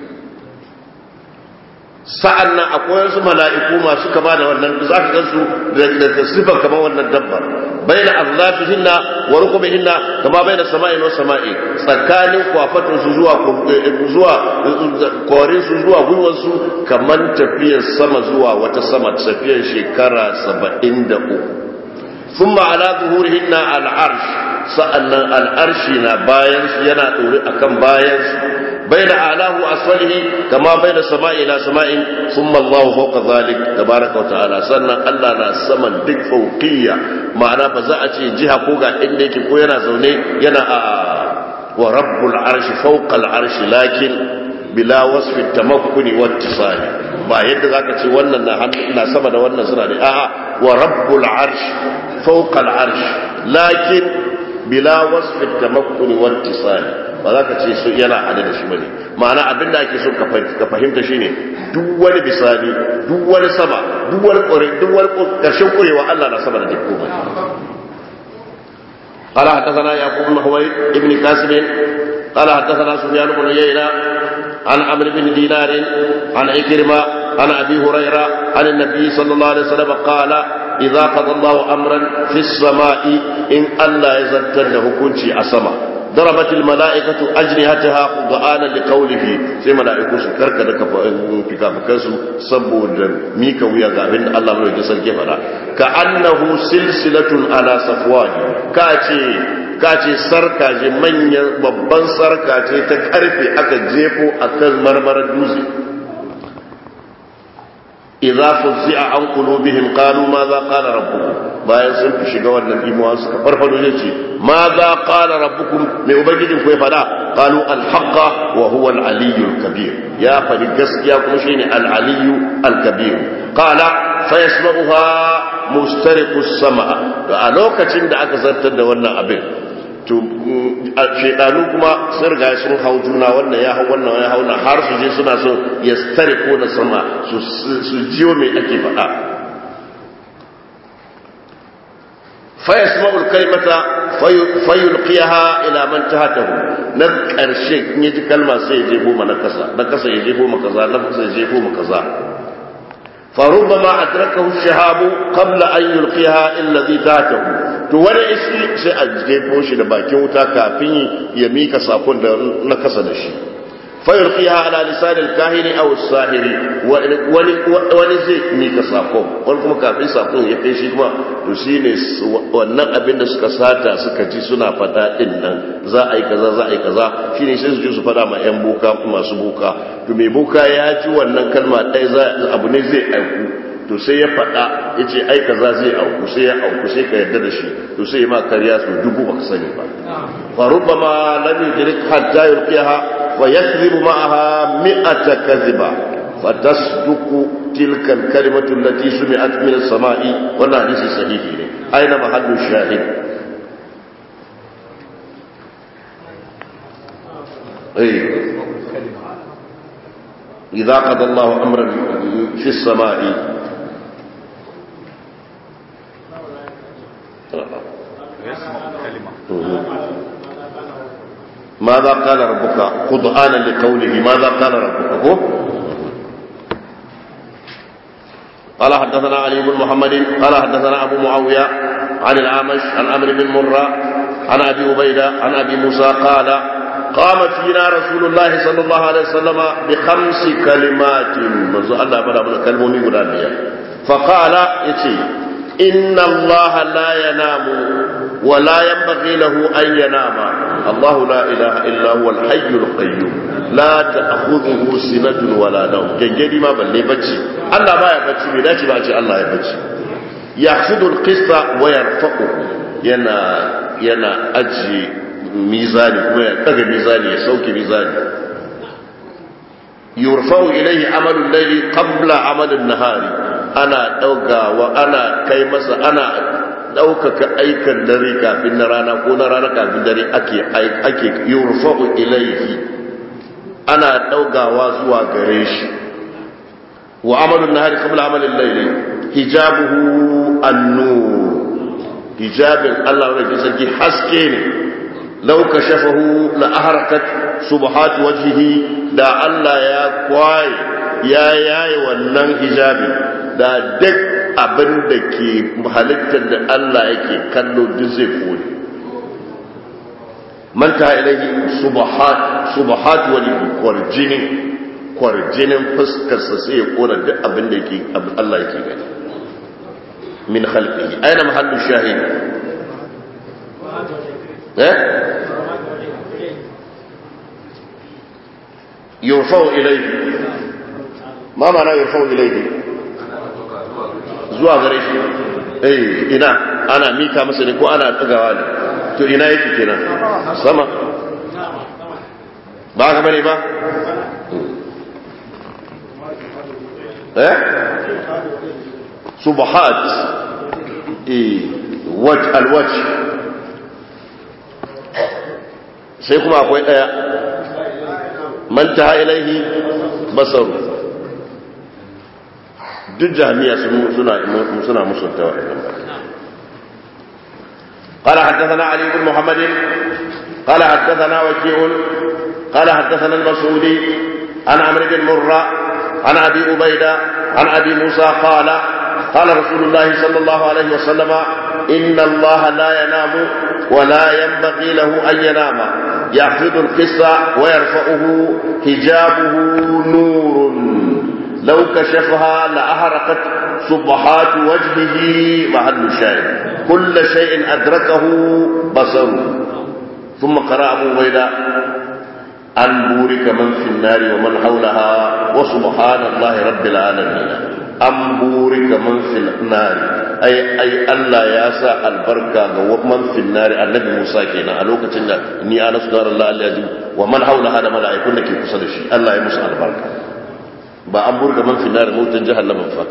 sa'an nan akwai wasu mala'iku masu kama da wannan za ka gansu da sifar kama wannan dabbar bai na arzafi hinna wa rukumi hinna kama bai da sama'i na sama'i tsakanin kwafatun su zuwa zuwa korin su zuwa gwiwar su kamar tafiyar sama zuwa wata sama tafiyar shekara saba'in da uku sun ma'ala zuhurihin na al'arsh sa'an nan al'arshi na bayan yana ɗori akan bayan su بين أعلاه وأسفله كما بين السماء إلى سماء ثم الله فوق ذلك تبارك وتعالى سنة الله نا سمن دك فوقية معنى بزاعة جهة فوقا إنك كوينا زوني ينا ورب العرش فوق العرش لكن بلا وصف التمكن واتصال ba yadda zaka ce wannan na na sama da wannan suna ne a'a wa rabbul arsh fawqa al arsh lakin bila wasfi tamakkuni wattisali ba za ka ce su yana hade da shi bane ma'ana abinda ake so ka fahimta shine duk wani bisani duk wani sama duk wani kore duk wani karshen kurewa Allah na sama da duk komai قال حدثنا يعقوب بن حويد ابن كاسب قال حدثنا سفيان بن عيينة عن عمرو بن دينار عن عكرمة عن ابي هريره عن النبي صلى الله عليه وسلم قال إذا قضى الله أمرا في السماء إن الله يزدر له كنشي أسما ضربت الملائكة أجنهتها خضعانا لقوله سي ملائكة سكرك دك فكافكسو سبو ميكا ويا غابين الله ملوك جسر كيفنا كأنه سلسلة على صفوان كاتي kace sarka je manyan babban sarka ce ta karfe aka jefo akan marmarar dutse idza fuzzi'a an qulubihim qalu ma za qala rabbukum bayan sun fi shiga wannan imuwa suka farfado ne ce ma za qala rabbukum mai ubangijin ku ya fada qalu al haqqa wa huwa al aliyyu al kabir ya fadi gaskiya kuma shine al aliyyu al kabir qala fa yasma'uha mustariqu as-sam'a to a lokacin da aka zartar da wannan abin to shedanu kuma sun riga sun hau juna wannan ya hau wannan ya hau na har su je suna so ya stare ko na sama su jiyo mai ake faɗa fayasma'ul kalimata fayulqiyaha ila man tahatahu na karshe in yaji kalma sai ya jefo ma na kasa na kasa ya jefo ma kaza na kasa ya jefo ma kaza فربما أدركه الشهاب قبل أن يلقيها الذي تحته to wani iski sai a jefo shi da bakin wuta kafin ya mika sakon da na kasa da shi fayar fiha ala lisanin kahini aw sahiri wani wani zai mika sakon wani kuma kafin sakon ya kai shi kuma to shine wannan abin da suka sata suka ji suna fada din nan za a yi kaza za a yi kaza shine sai su je su fada ma yan boka masu boka to mai boka ya ji wannan kalma ɗaya abu ne zai aiku to sai ya faɗa ya ce ai kaza zai auku sai ya auku sai ka yarda da shi to sai ma karya su dubu ba ka sani ba fa rubbama lam yudrik hatta yulqiha wa yakdhibu ma'aha mi'ata kadhiba fa tasduqu tilka al-kalimatu allati sumi'at min as-sama'i wannan hadisi sahihi ne aina mahallu shahid eh إذا قضى الله أمرا في السماء ماذا قال ربك خضعانا لقوله ماذا قال ربك هو قال حدثنا علي بن محمد قال حدثنا أبو معاوية عن الأعمش عن عمرو بن مرة عن أبي عبيدة عن أبي موسى قال قام فينا رسول الله صلى الله عليه وسلم بخمس كلمات منذ الله بدا من كلمة غدانية فقال يتي إن الله لا ينام ولا ينبغي له أن ينام الله لا إله إلا هو الحي القيوم لا تأخذه سنة ولا نوم جنجدي ما بل بچي الله ما يبچي بلاش بأتي الله يبچي يأخذ القسط ويرفقه ينا ينا أجي mizani kuma ya daga mizani ya sauke mizani yurfa'u ilayhi amalul layli qabla amalin nahari ana daugawa ana kai masa ana daukaka aikan dare kafin na rana ko na rana kafin dare ake ake yurfa'u ilayhi ana daugawa zuwa gare shi wa amalun nahari qabla amalin layli hijabuhu an-nur hijabin Allah rabbi sarki haske ne لو كشفه لأحرقت سبحات وجهه دا الله يا كواي يا ياي wannan hijabi da duk abin da ke halittar da Allah yake kallo duk zai kone man ta ilahi subhat subhat wajhi kwarjini kwarjinin fuskar sa sai ya kona duk abin da yake Allah yake gani min khalqihi aina mahallu shahid eh yurfau ilaihi ma mana yurfau ilaihi zuwa gare shi eh ina ana mika masa ne ko ana tsagawa ne to ina yake kenan sama ba ka bane ba eh subhat eh waj alwaj sai kuma akwai daya man ta ilaihi basaru duk jami'a suna suna musunta wa'annan قال حدثنا علي بن محمد قال حدثنا وكيع قال حدثنا المسعودي عن عمرو بن مرة عن ابي عبيده عن ابي موسى قال قال رسول الله صلى الله عليه وسلم ان الله لا ينام ولا ينبغي له ان ينام يحفظ القصة ويرفعه حجابه نور لو كشفها لأحرقت صبحات وجهه محل الشاهد كل شيء أدركه بصره ثم قرأ أبو بيدا أن بورك من في النار ومن حولها وسبحان الله رب العالمين أن بورك من في النار ai ai Allah ya sa albarka ga man finnari annabi Musa kenan a lokacin da ni ana su da Allah Allah wa man haula hada mala'ikun da ke kusa da shi Allah ya musu albarka ba an burga man finnari mutan jahannama fa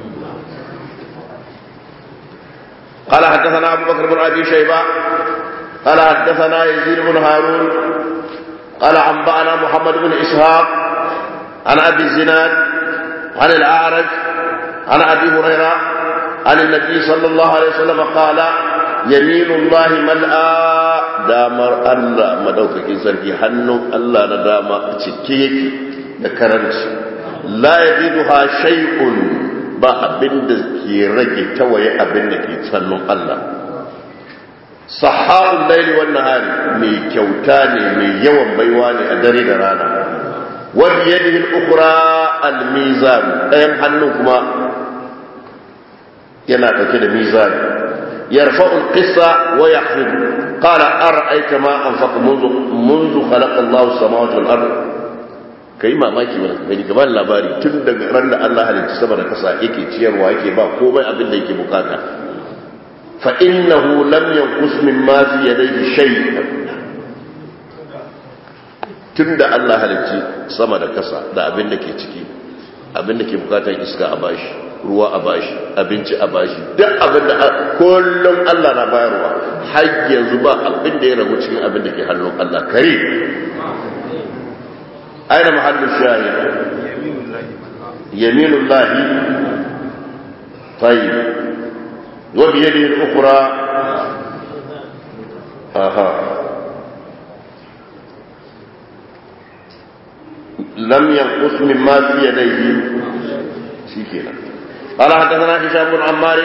قال حدثنا أبو بكر بن أبي شيبة قال حدثنا يزيد بن هارون قال أنبأنا محمد بن إسحاق عن أبي الزناد عن الأعرج عن أبي هريرة عن النبي صلى الله عليه وسلم قال يمين الله ملأ دامر الله مدوكك سركي حنو الله ندام تكيك ذكرنت لا يزيدها شيء ba abin da ke rage tawaye abin da ke tsannun Allah sahabun laili wannan hari mai kyauta ne mai yawan baiwa ne a dare da rana wani yadda ukura al-mizan ɗayan hannun kuma yana ɗauke da mizan يرفع القصة ويخفض قال أرأيت ما أنفق منذ, منذ خلق الله السماوات والأرض ka yi mamaki wani gani gaba labari tun daga ran da Allah halitta sama da kasa yake ciyarwa yake ba komai abin da yake bukata fa innahu lam yanqus mimma fi yadayhi shay tun da Allah halitta sama da kasa da abin da ke ciki abin da ke bukatar iska a bashi ruwa a bashi abinci a bashi duk abin da kullum Allah na bayarwa har yanzu ba abin da ya ragu cikin abin da ke hannun Allah kare aina mahallu shahid yaminullahi tayyib wa bi yadihi al-ukhra aha lam yanqus mimma fi yadayhi shikenan قال حدثنا هشام بن عمار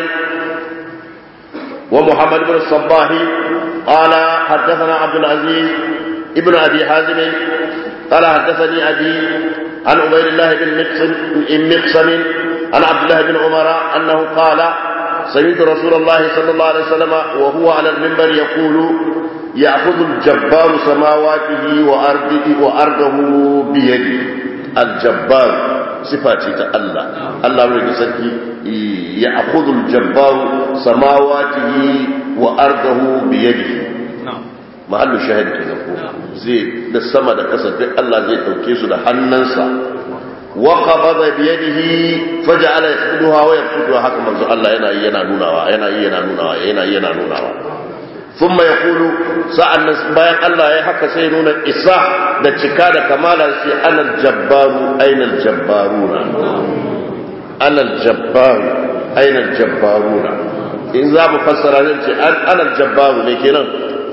ومحمد بن الصباح قال حدثنا عبد العزيز ابن ابي حازم قال حدثني ابي عن عبيد الله بن مقسم عن عبد الله بن عمر انه قال سمعت رسول الله صلى الله عليه وسلم وهو على المنبر يقول ياخذ الجبار سماواته وارضه وارضه بيده الجبار صفاتي الله الله من سكي ياخذ الجبار سماواته وارضه بيده mahallu shahid kenan ko zai da sama da kasa duk Allah zai dauke su da hannunsa wa qabada bi yadihi faj'ala yaqduha wa yaqduha haka manzo Allah yana yi yana nunawa yana yi yana nunawa yana yi yana nunawa thumma yaqulu sa'an bayan Allah ya haka sai nuna isa da cika da kamala sai anal jabbaru ainal jabbaruna anal jabbaru ainal jabbaruna in za mu fassara zan ce anal jabbaru ne kenan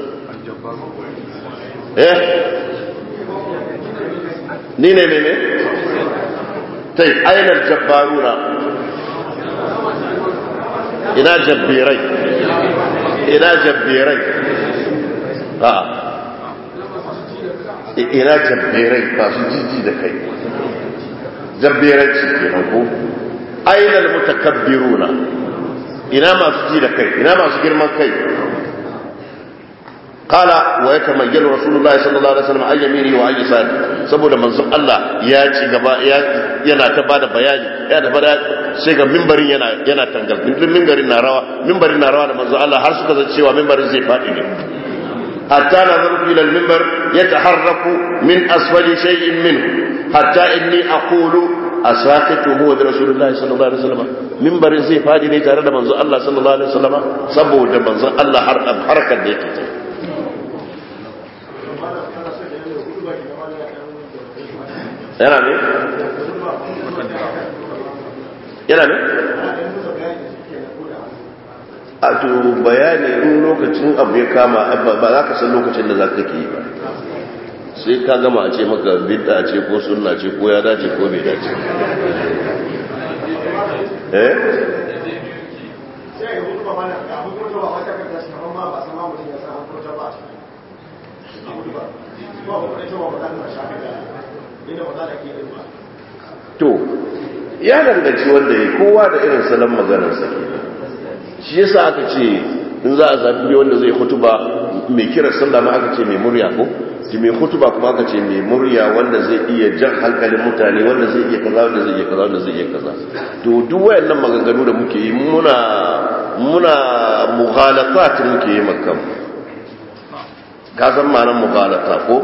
eh ni ne ne ne tai ainar jabbaruna ina jabbirai ina jabbirai a ina jabbirai masu jiji da kai jabbiranci kenan ko ainar mutakabbiruna ina masu ji da kai ina masu girman kai قال ويتميل رسول الله صلى الله عليه وسلم عن يمينه وعن يساره saboda manzon Allah ya ci gaba yana ta bada bayani ya da bada sai ga mimbarin yana yana tangal mimbarin na rawa mimbarin na rawa da manzon Allah har suka zance cewa mimbarin zai fadi ne hatta nazaru ila al-mimbar yataharraku min asfali shay'in minhu hatta inni aqulu asaqitu huwa bi rasulillahi sallallahu alaihi wasallam mimbarin zai fadi ne tare da manzon Allah sallallahu alaihi wasallam saboda manzon Allah har harkar da yake ta yana ne? yana ne? a to bayani in lokacin abu ya kama ba za ka san lokacin da za ka ke yi ba sai ka gama a ce maka bidda ce ko sunna ce ko ya dace ko bai dace eh? to ya danganci wanda ya kowa da irin salon maganarsa ke shi yasa aka ce in za a zafi wanda zai hutuba mai kira sallah ma aka ce mai murya ko ki mai hutuba kuma aka ce mai murya wanda zai iya jan hankalin mutane wanda zai iya kaza wanda zai iya kaza wanda zai iya kaza to duk wayannan maganganu da muke yi muna muna mughalafat muke yi makam ka san ma'anar mughalata ko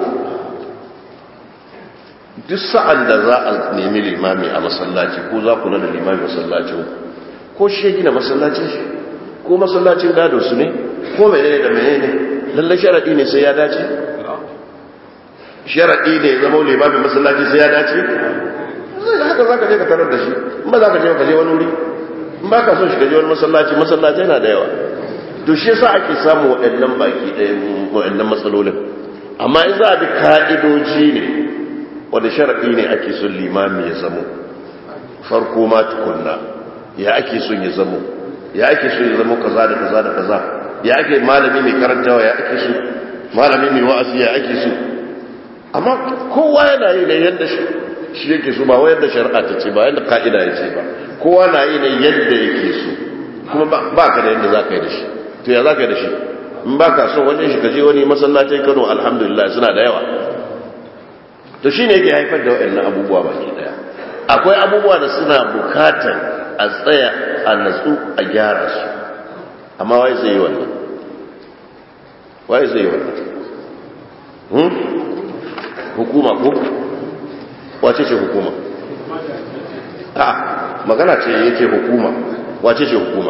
duk sa'an da za a nemi limami a masallaci ko za ku da limami masallacin ko shi ya gina masallacin shi ko masallacin gado su ne ko menene da menene lallai sharaɗi ne sai ya dace sharaɗi ne ya zama limami masallaci sai ya dace zai haka za ka je ka tarar da shi in ba za ka je ka je wani wuri in ba ka son shi ka je wani masallaci masallaci yana da yawa to shi yasa ake samu waɗannan baki ɗaya waɗannan matsalolin amma in za a bi ka'idoji ne wanda sharaɗi ne ake son limami ya zamo farko ma tukunna ya ake son ya zamo ya ake son ya zamo kaza da kaza da kaza ya ake malami mai karantawa ya ake so malami mai wa'azi ya ake so amma kowa yana yi ne yadda shi yake so ba wa yadda shari'a ta ce ba yadda ka'ida ya ce ba kowa na yi ne yadda yake so kuma ba ka da yadda za ka yi da shi to ya za ka yi da shi in ba ka so wajen shi ka je wani masallacin kano alhamdulillah suna da yawa to shine yake haifar da waɗannan abubuwa baki daya akwai abubuwa da suna bukatar a tsaya a natsu a gyara su amma wai zai yi wannan wai zai yi wannan hmm? hukuma ko wace ce hukuma a magana ce yake hukuma wace ce hukuma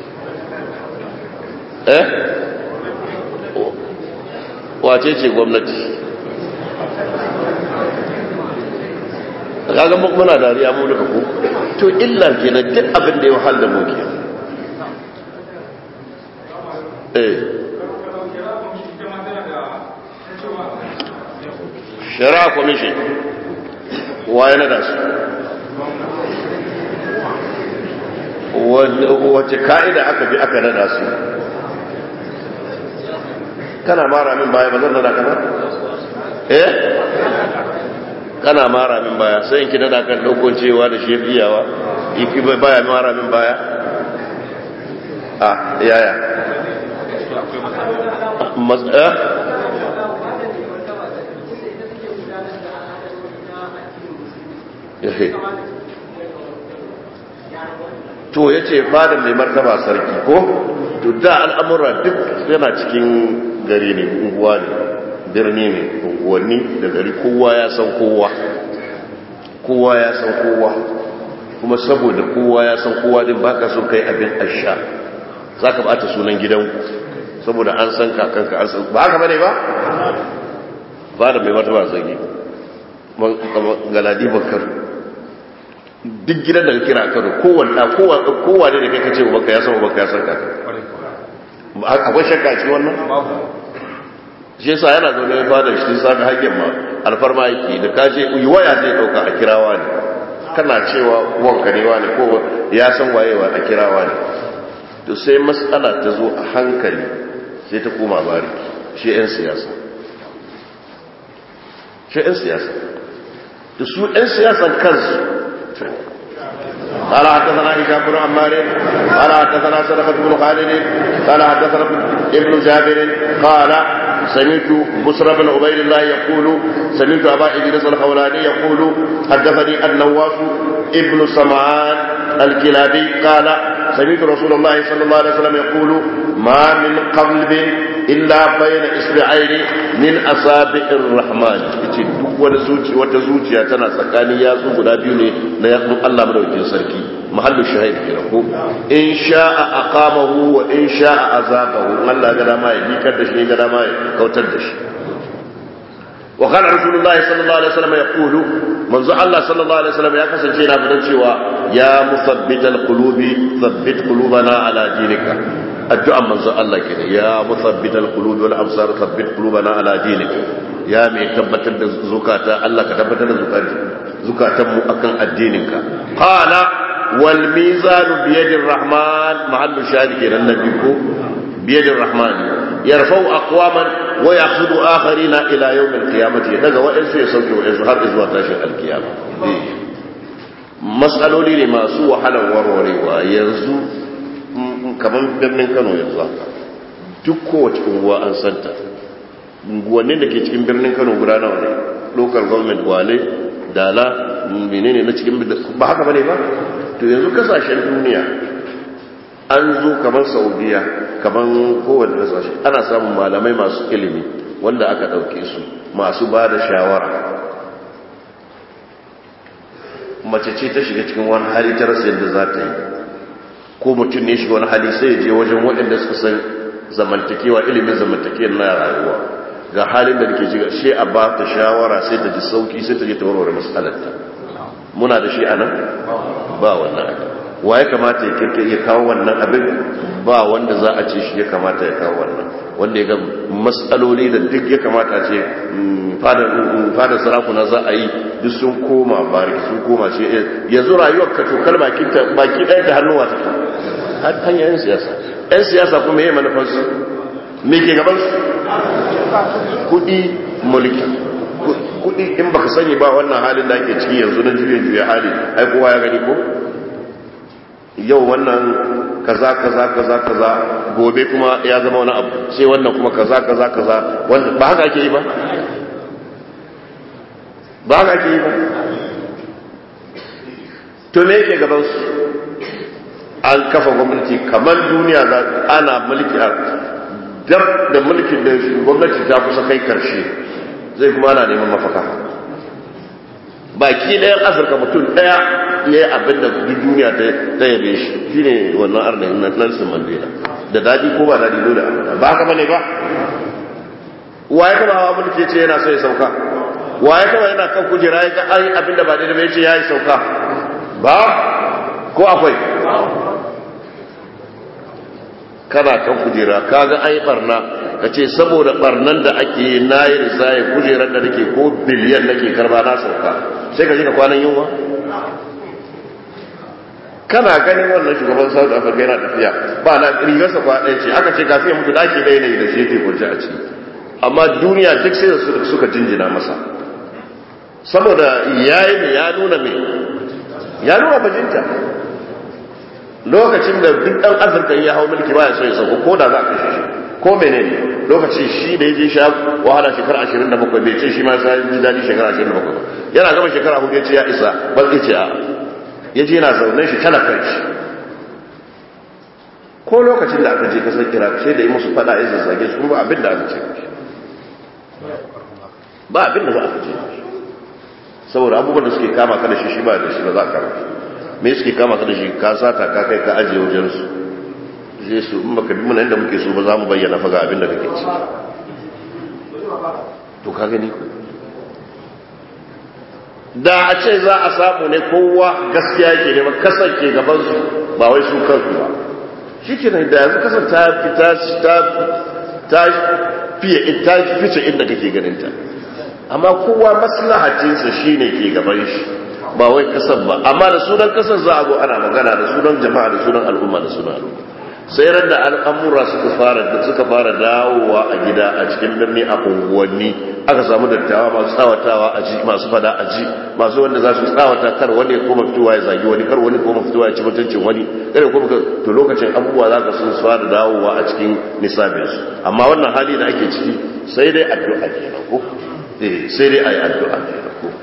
eh wace ce gwamnati kaga muna dariya mu duka ko to illar kenan duk abin da ya wahal da mu ke eh shari'a commission waye na da su wace ka'ida aka bi aka nada su kana mara min baya ba zan nada kana eh kana mara min baya sai in ki nada kan daukon cewa da shi biyawa iki baya mara min baya a yaya mas'a to ya ce fadar mai martaba sarki ko to da al'amura duk yana cikin gari ne unguwa ne birni ne unguwanni da gari kowa ya san kowa kowa ya san kowa kuma saboda kowa ya san kowa din baka so kai abin asha za ka bata sunan gidanku saboda an san kakanka an san ba haka bane ba fadar mai martaba sarki galadi bakar duk gidan da ka kira karo kowane kowa ne da kai kace ubanka ya san ubanka ya san kaka akwai shakka a cikin wannan shi yasa yana zaune ya fada shi sami haƙƙin ma alfarma yake da ka je yi waya zai ɗauka a kirawa ne kana cewa wanka ne wa ne ko ya san wayewa a kirawa ne to sai matsala ta zo a hankali sai ta koma bari shi 'yan siyasa shi 'yan siyasa da su 'yan siyasan kansu قال حدثنا هشام بن عمار قال حدثنا سلمة بن خالد قال حدثنا ابن جابر قال سمعت بصر بن عبيد الله يقول سمعت ابا ادريس الخولاني يقول حدثني النواس ابن سمعان الكلابي قال سمعت رسول الله صلى الله عليه وسلم يقول ما من قلب الا بين اصبعين من اصابع الرحمن yace duk wani zuci wata zuciya tana tsakanin yatsu guda biyu ne na yatsun Allah madaukakin sarki mahallu shahid kenan ko in sha'a aqamahu wa in sha'a azabahu Allah ga dama ya bikar da shi ga dama ya kautar da shi wa kana rasulullahi sallallahu alaihi wasallam yaqulu manzo Allah sallallahu alaihi wasallam ya kasance yana fadan cewa ya musabbital qulubi thabbit qulubana ala dinika addu'an manzo Allah kenan ya musabbital qulubi wal absar thabbit qulubana ala dinika ya mai tabbatar da zukata Allah ka tabbatar da zukatan mu akan addininka qala wal mizanu bi yadir rahman mahallu shahid kenan nabi ko bi yadir rahman yarfau aqwaman wa yakhudhu akharina ila yawm alqiyamati daga wa'ansu ya sauke wa'ansu har zuwa tashin alkiyama matsaloli ne masu wahalar warwarewa yanzu kamar birnin Kano yanzu haka duk kowace unguwa an santa unguwannin da ke cikin birnin Kano guda nawa ne local government wale dala menene na cikin ba haka bane ba to yanzu kasashen duniya an zo kamar saudiya kamar kowane kasashe ana samun malamai masu ilimi wanda aka ɗauke su masu ba da shawara mace ce ta shiga cikin wani hali ta rasa yadda za ta yi ko mutum ne shiga wani hali sai ya je wajen waɗanda suka san zamantakewa ilimin zamantakewa na rayuwa ga halin da nake jiga shi a ba ta shawara sai ta ji sauki sai ta je ta warware matsalarta muna da shi a nan ba wannan abin wa ya kamata ya kirkir ya kawo wannan abin ba wanda za a ce shi ya kamata ya kawo wannan wanda ya ga matsaloli da duk ya kamata ce fadar sarakuna za a yi duk sun koma bariki sun koma ce yanzu rayuwar ka tokar baki ɗaya ta hannuwa ta hanyar yan siyasa yan siyasa kuma yi manufarsu me ke gabansu kudi mulki kudi in baka sani ba wannan halin da ake ciki yanzu na juye juye hali ai kowa ya gani ko yau wannan kaza kaza kaza kaza gobe kuma ya zama wani abu sai wannan kuma kaza kaza kaza wanda ba haka ake yi ba ba haka ke yi ba to me yake gabansu an kafa gwamnati kamar duniya za ana mulki a dab da mulkin da gwamnati ta kusa kai karshe zai kuma ana neman mafaka baki ɗayan afirka mutum ɗaya ya yi abin da duk duniya ta yabe shi shi ne wannan arnayin na nelson mandela da daɗi ko ba daɗi dole a ba haka bane ba wa ya taba hawa mulki ce yana so ya sauka wa ya taba yana kan kujera ya ga ai abin da ba daidai ba ya ce ya yi sauka ba ko akwai kana kan kujera ka ga ai barna ka ce saboda barnan da ake yi na yi risaye kujerar da nake ko biliyan nake karba na sauka sai ka ji ka kwanan yunwa kana ganin wannan shugaban south africa yana tafiya ba na rigarsa kwa ɗaya ce aka ce kafin mutu daki ɗaya ne da shi yake kwanci a ciki amma duniya duk sai da suka jinjina masa saboda yayi ne ya nuna me ya nuna bajinta lokacin da duk ɗan afirka ya hau mulki ba ya so ya sauko ko da za a kashe shi ko menene lokacin shi da ya je sha wahala shekara ashirin da bakwai bai ce shi ma sai ji daɗi shekara ashirin da bakwai yana gama shekara hudu ya ce ya isa ba zai ce a ya je yana zaune shi talakar shi ko lokacin da aka je kasar iraq sai da yi musu fada ya zazzage su ba abin da aka ce ba abin da za a ce saboda abubuwan da suke kama ka da shi shi ba da shi ba za a kama shi me suke kama ka da shi ka sata ka kai ka ajiye wajen su je su in baka bi mana inda muke so ba za mu bayyana faga abin da kake ci to ka gani da a ce za a samu ne kowa gaskiya ke ne ba kasar ke gaban su ba wai su kansu ba shi ke da yanzu kasar ta fita ta ta fiye ta fice inda kake ganin ta amma kowa maslahacinsa shine ke gaban shi ba wai kasar ba amma da sunan kasar za a zo ana magana da sunan jama'a da sunan al'umma da sunan al'umma sai ran da al'amura suka fara suka fara dawowa a gida a cikin birni a unguwanni aka samu dattawa masu tsawatawa a ji masu fada a ji masu wanda za su tsawata kar wani ya koma fitowa ya zagi wani kar wani koma fitowa ya ci mutuncin wani kar kuma to lokacin abubuwa za ka sun fara dawowa a cikin nisabinsu amma wannan hali da ake ciki sai dai addu'a kenan ko eh sai dai ayi addu'a kenan ko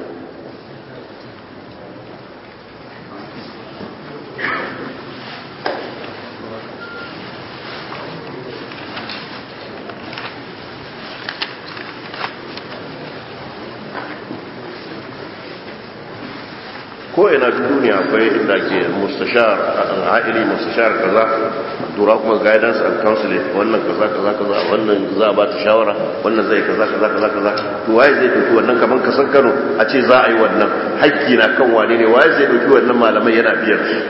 ko ina duniya akwai inda ke mustashar ha'ili mustashar kaza dura kuma guidance and counseling wannan kaza kaza kaza wannan za a ba ta shawara wannan zai kaza kaza kaza kaza to waye zai dauki wannan kaman kasan Kano a ce za a yi wannan hakki na kan wane ne waye zai dauki wannan malamai yana biyar su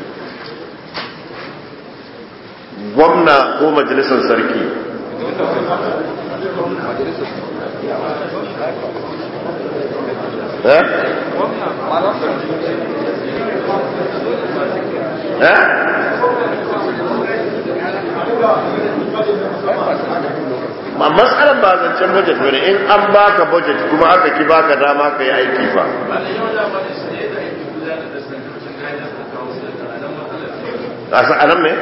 gwamna ko majalisar sarki eh ma matsalar ba zancen budget bane in an baka budget kuma aka ki baka dama ka yi aiki fa a sa'anan me?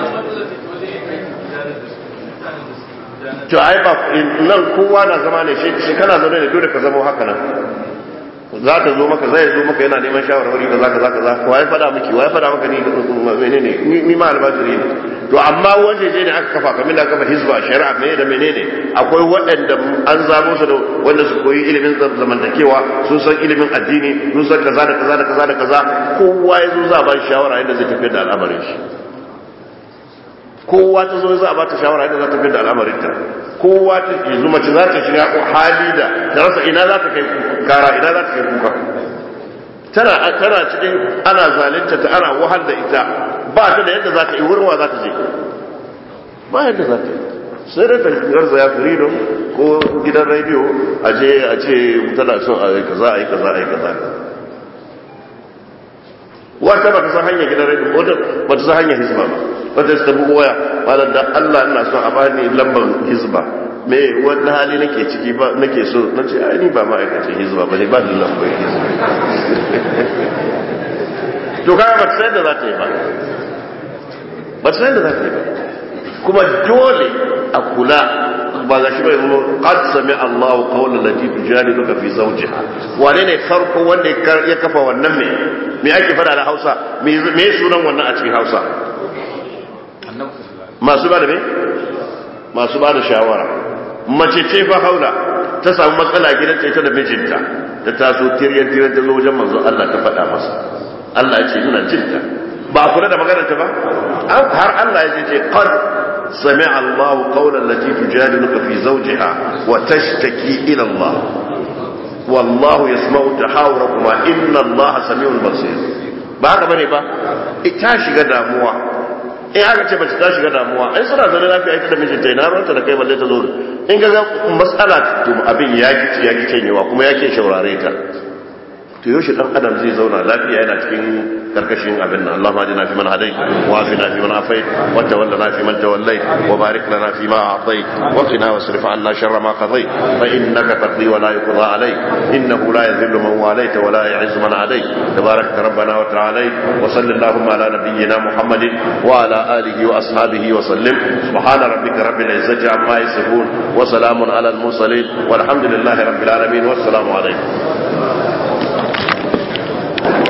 to ai ba nan kowa na zama ne shi kana zaune ne dole ka zama haka nan za ta zo maka zai zo maka yana neman shawarwari da zaka zaka zaka wai fada miki wai fada maka ni menene ni ma albajiri ne to amma waje je ne aka kafa kamar da aka kafa hizba shari'a me da menene akwai waɗanda an zabo su da wanda su koyi ilimin zamantakewa sun san ilimin addini sun san kaza da kaza da kaza da kaza kowa ya zo za a ba shawara yadda zai tafiyar da al'amarin shi kowa ta zo za a ba ta shawara yadda za ta tafiyar da al'amarin ta kowa ta yanzu mace za ta shiga hali da ta rasa ina za ta kai kara ina za ta kai kuka tana tana cikin ana zalunta ta ana wahal da ita ba ta da yadda za ta yi wurin wa za ta je ba yadda za ta yi sai da ta garza ya freedom ko gidan radio a je a ce tana son a yi kaza a yi kaza a yi kaza wata ba ta san hanyar gidan radio wata ba ta san hanyar hizba ba wata ta bugu waya malar da Allah ina son a bani lambar hizba me wani hali nake ciki ba nake so na ce ai ni ba ma'aikacin hizba ba ne ba ni lambar hizba to kaga ba ta san da za ta yi ba ba ta san da za ta yi ba kuma dole a kula ba ga shi bai zo qad sami Allahu qawlan lati tujadiluka fi zawjiha wane ne farko wanda ya kafa wannan me me ake fada da Hausa me me sunan wannan a cikin Hausa masu ba da me masu ba da shawara mace ce fa haula ta samu matsala gidan ta ita da mijinta ta taso tiryan tiryan ta zo wajen manzo Allah ta faɗa masa Allah ya ce ina jinta ba a kula da maganar ta ba har Allah ya ce qad سمع الله قول التي تجادلك في زوجها وتشتكي إلى الله والله يسمع تحاوركما إن الله سميع بصير ba haka bane ba ita shiga damuwa in aka ce bace ta shiga damuwa ai suna zaune lafiya ita da mijinta ina ruwanta da kai balle ta zo in ga mas'ala to abin ya gici ya gice yawa kuma yake shaurare ta to yaushe dan adam zai zauna lafiya yana cikin karkashin abin nan Allahumma ajina fi man hadai wa afina fi man afai wa tawallana fi man tawallai wa barik lana fi ma a'tai wa qina wasrif 'anna sharra ma qadai fa innaka taqdi wa la yuqda alayk innahu la yadhillu man walayta wa la yu'izzu man adayt tabarakta rabbana wa ta'ala wa sallallahu ala nabiyyina muhammadin wa ala alihi wa ashabihi wa sallim subhana rabbika rabbil izzati amma yasifun wa salamun ala al mursalin walhamdulillahi rabbil alamin wassalamu alaykum